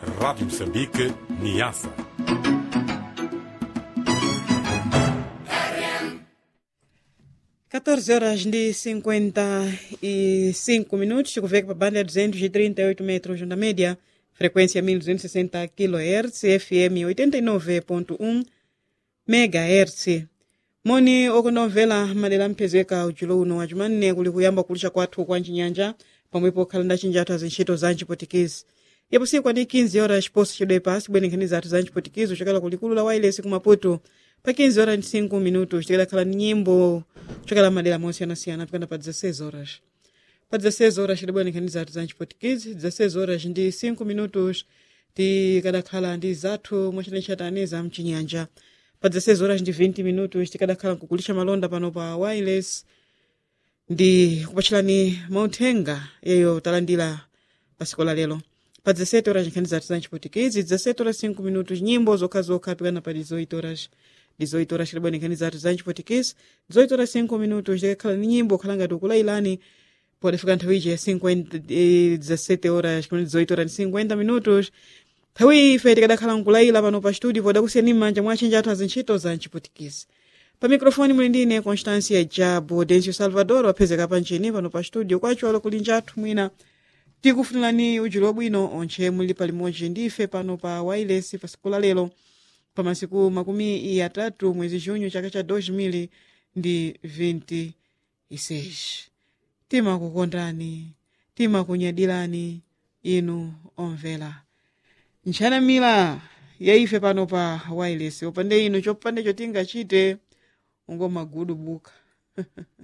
Rádio Moçambique, Niassa. Quatorze horas de 55 minutos, chegou para a banda 238 metros na média, frequência 1260 kHz, FM 89.1 MHz. moni okunovela madera mphezeka ujulo uno acimanne kuli kuyamba kulisha kwathu kwa ncinyanja pamwepo okhalanda cinjathu azintchito za ncipotikizi yapo siku ani 15 horas chiposo cidwepa cibwenekhani zathu za ncipotikizi kuchokera kulikulu la wailesi ku maputo pa 15 horas ndi 5 minutos tikadakhala ni nyimbo kuchokera madera mosiyanasiyana pikana pa 16 horas pa 16 horas tidabwenekhani zathu za ncipotikizi 16 horas ndi 5 minutos tikadakhala ndi zathu mwacitachatani za mcinyanja pa 16 horas ndi 20 minutos tikadakhala nkukulisha malonda pano pa wireless ndi kupatchirani mauthenga yeyo talandira pasiku la lero pa 17 horas nkhani zathu za ncipotikizi 17 horas 5 minutos nyimbo zokhazokha pikana pa 18 horas 18 horas tilibwani nkhani zathu za ncipotikizi 18 horas 5 minutos tikakhala ni nyimbo khala ngati ukulailani podafika nthawi ije 17 horas 18 horas 50 minutos nthawi ife tikadakhala nkulaila pano pa studio podakusiyani m'manja mwa achinja athu azintchito za ncipotikizi pa mikrofoni muli ndine constancia jabo dencio salvador waphezeka panchini pano pa studio kwacho alo kuli njathu mwina tikufunirani ujulo wabwino onche muli palimodzi ndife pano pa wireless pa siku la lero pa masiku makumi atatu mwezi junho chaka cha 2000 ndi 26 timakukondani timakunyadirani inu omvera nchanamira yaife pano pa wireless opande ino chopande chotingachite ungomagudu buka